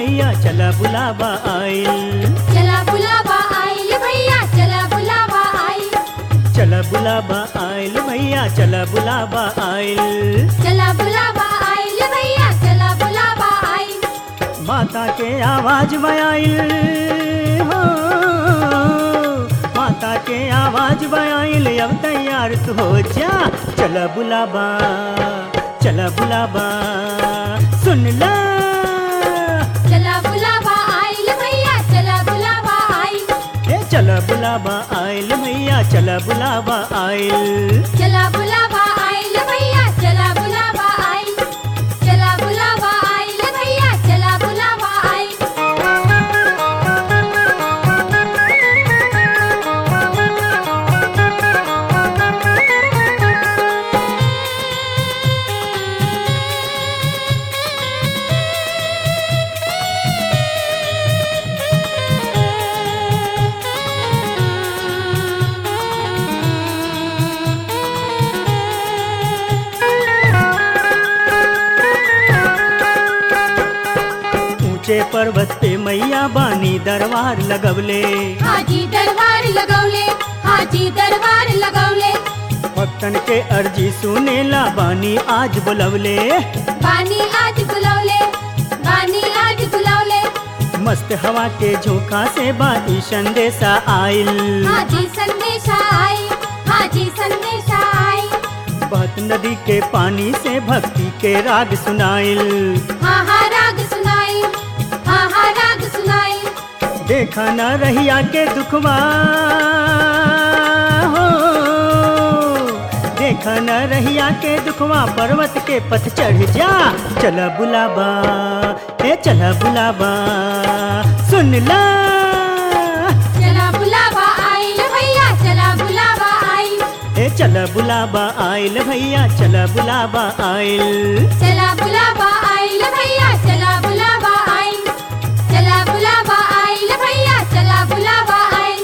भैया चला बुलावा आइल चला बुलावा आइल भैया चला बुलावा आइल चला बुलावा आइल भैया चला बुलावा आइल चला बुलावा आइल भैया चला बुलावा आइल माता के आवाज में आइल हो माता के आवाज में आइल अब तैयार तू हो जा चला बुलावा चला बुलावा सुन ला चला बुलावा आइल भैया चला बुलावा आइल ए चला बुलावा आइल भैया चला बुलावा आइल चला बुलावा आइल भैया चला बुलावा आइल चला बुलावा आइल भैया चला बुलावा आइल ऊंचे पर्वत पे मैया बानी दरबार लगवले हाजी दरबार लगौले हाजी दरबार लगौले भक्तन के अर्जी सुनेला बानी आज बुलवले बानी आज बुलौले बानी आज बुलौले मस्त हवा के झोंका से बाई संदेशा आइल हाजी संदेशा आई हाजी संदेशा आई बहत नदी के पानी से भक्ति के राग सुनाइल हाँ हाँ राग सुनाई हाँ हाँ राग सुनाई देखा न रहिया के दुखवा हो देखा न रहिया के दुखवा पर्वत के पथ चढ़ जा चला बुलाबा ए चला बुलाबा सुन ला चला बुलावा आइल भैया चला बुलावा आइल ए चला बुलाबा आइल भैया चला बुलाबा आइल चला बुलावा आइल भैया चला बुलावा आइल चला बुलावा आइल भैया चला बुलावा आइल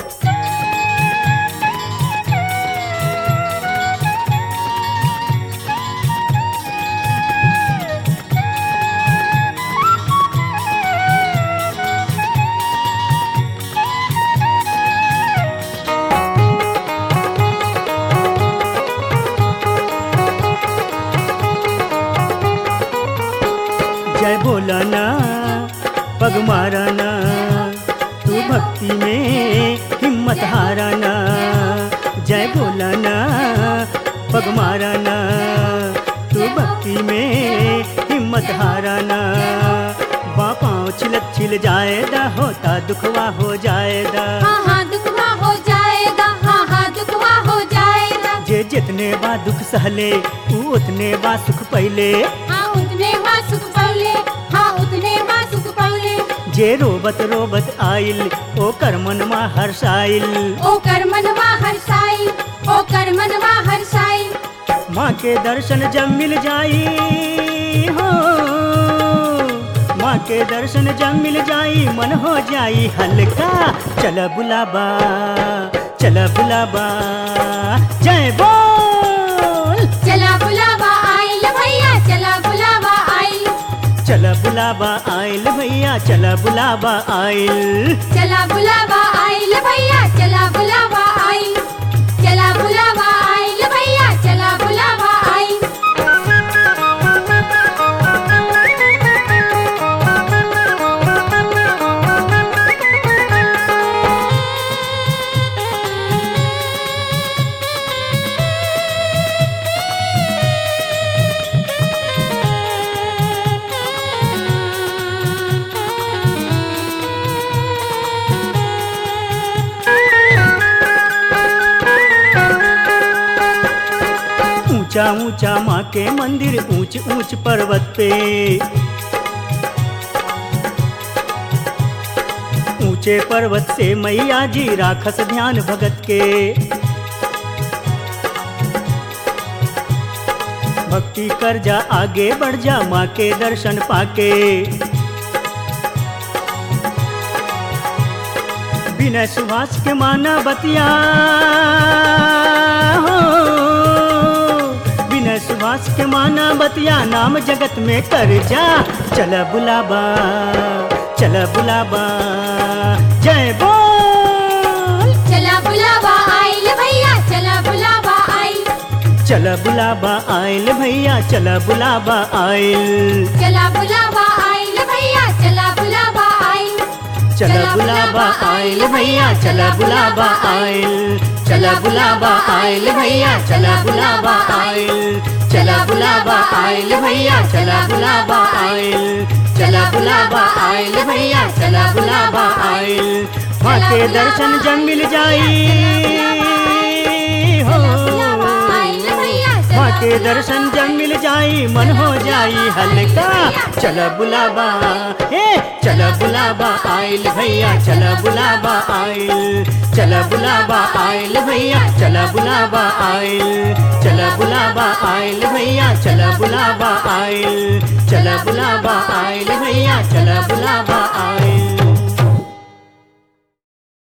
जय बोलाना पग माराना तू भक्ति में हिम्मत हाराना जय बोलाना पग माराना तू भक्ति में हिम्मत हाराना बापाओ छिलत छिल जाएगा होता दुखवा हो जाएगा हाँ हाँ दुखवा हो जाएगा हाँ हाँ दुखवा हो जाएगा जे जितने बा दुख सहले तू उतने बा सुख पहले हाँ उतने माँ सुख पौले हाँ उतने माँ सुख पौले जे रोबत रोबत आइल ओ कर मनमा हर्षाइल ओ कर मनवा हर्षाई ओ कर मनवा हर्षाई माँ के दर्शन जब मिल जाई हो माँ के दर्शन जब मिल जाई मन हो जाई हल्का चल बुलाबा चल बुलाबा जय बोल चला बुलावा आइल भैया चला बुलावा आइल चल बुलाबा आइल भैया चल बुलाबा आइल चला बुलावा आइल भैया चला बुलावा आइल चला बुलावा आइल भैया चला बुलावा आइल ऊंचा ऊंचा माँ के मंदिर ऊंच ऊंच पर्वत पे ऊंचे पर्वत से मैया जी राखस ध्यान भगत के भक्ति कर जा आगे बढ़ जा माँ के दर्शन पाके बिना सुभाष के माना बतिया हो बिना सुभाष के माना माना बतिया नाम जगत में कर जा चल बुलाबा चल बुलाबा जय बोल चला बुलावा आइल भैया चला बुलावा आइल चल बुलाबा आयल भैया चल बुलाबा आयल चला बुलावा आइल भैया चला बुलावा आइल चल बुलाबा आयल भैया चल बुलाबा आयल चल बुलाबा आयल भैया चल बुलाबा आयल चल बुलाबा आयल भैया चल बुलाबा आयल चल बुलाबा आयल भैया चल बुलाबा आयल माँ के दर्शन जब मिल जाई हो माँ के दर्शन जब मिल जाई मन हो जाई हल्का चल बुलाबा ए चल बुलाबा आयल भैया चल बुलाबा आयल चल बुलाबा आयल भैया चल बुलाबा आयल चल बुलाबा आयल भैया चल बुलाबा आयल चल बुलाबा आयल भैया चल बुलाबा आयल